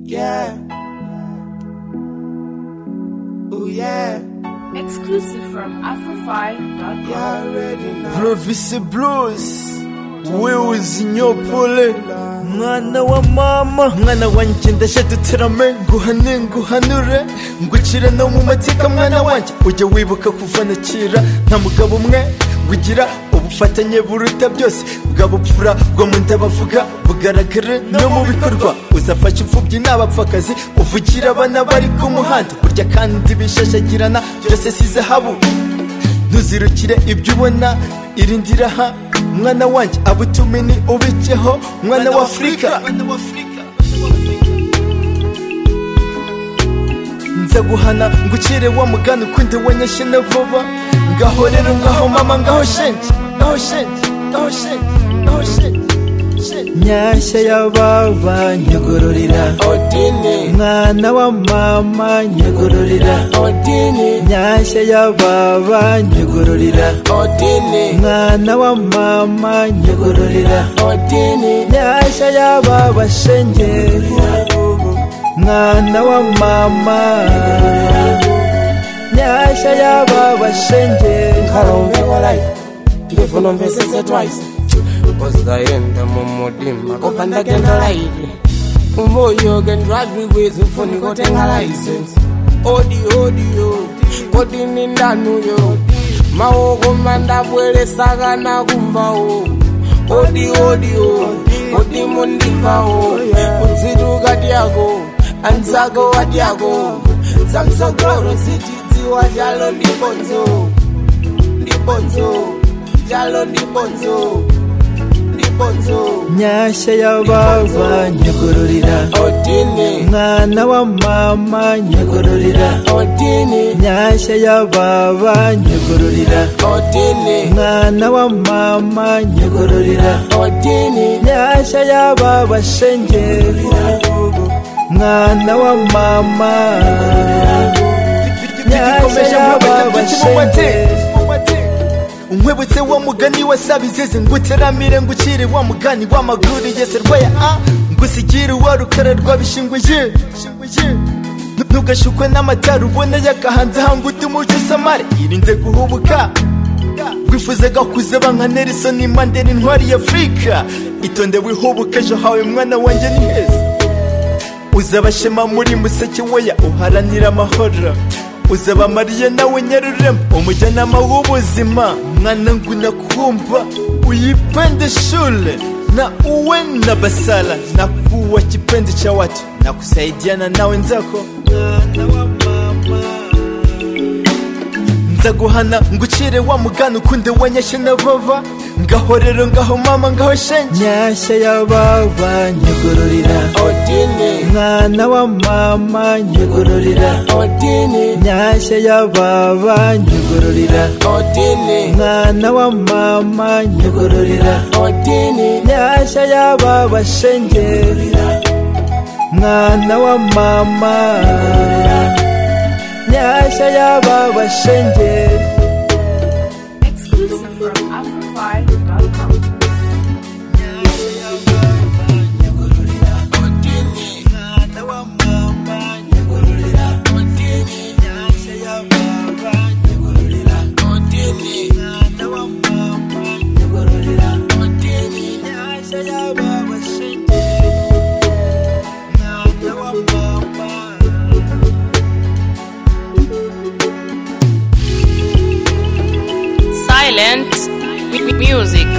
Yeah. Ooh, yeah. Exclusive from Afrofi.com. You already know. Province Blues wewe zinyopole mwana wa mama mwana wanjye ndaje duterame nguhane nguhanure ngukire no mu mateka mwana wanjye ujye wibuka kuva na kera nta mugabo umwe wigira ubufatanye buruta byose bwa bupfura bwo mu nda bavuga bugaragare no mu bikorwa uzafasha imfubyi n'abapfakazi uvugira abana bari ku muhanda burya kandi bishashagirana byose si zahabu ntuzirukire ibyo ubona irindira ha mwana wanjye abo utumini ubikeho mwana wa afurika nza guhana ngukire wa mugani ukundi wanyeshye na vuba ngaho rero ngaho mama ngaho shenge ngaho shenge ngaho shenge ngaho shenge shenge. nyashya y'ababa nyugururira Odini. mwana wa mama nyugururira Odini. nyashya y'ababa nyugururira Odini. mwana wa mama nyugururira Odini. nyashya y'aba bashengerera mwana wa mama nyashya y'aba bashengerera Karombeko like. Pigefu nombe sese twice. Uzaenda mumudima kopanda genda laidi. Umoyo gen drive ways ufuni kotenga license. Odi odi yo. Kodi nindanu yo. Maoko manda bwele saga na kumbao. Odi odi yo. Odi mundimbao. Unziduka diago. Anzago wadiago. Zamsogoro sitiziwa jalo ndibonzo. Libonzo, jalo libonzo, libonzo. nyashya y'ababa nyugururira Odini, mwana wa mama nyugururira Odini, nyashya y'ababa nyugururira Odini, mwana wa mama nyugururira Odini, nyashya y'aba bashengerera mwana wa mama nyashya y'aba bashengerera unkwibutse wa mugani wasaba izizi nguteramire ngukire wa mugani w'amaguru se rwaya a ngusigire wa rukara rwabishingwe ye ntugashukwe n'amatara ubona yakahanze hanga utumuco usamare irinde guhubuka wifuza gakuze banka nelson mandela intwari ya afurika itonde wihubuka ejo hawe mwana wanjye ni heza uzabashema muri museke weya uharanira amahoro uzabamariye nawe nyarurema umujyanama w'ubuzima mwana nguna kumva uyipende shule na uwe na basala na kuwa kipende cha watu na kusaidiana na wenzako nzaguhana ngucire wa mugani ukunde wanyeshe na bava ngaho rero ngaho mama ngaho shenge nyashya y'ababa nyugururira Odini, mwana wa mama nyugururira Odini, nyashya y'ababa nyugururira Odini, mwana wa mama nyugururira Odini, nyashya y'aba bashengerera mwana wa mama nyashya y'aba bashengerera Exclusive from Afrofi.com. Silent with music.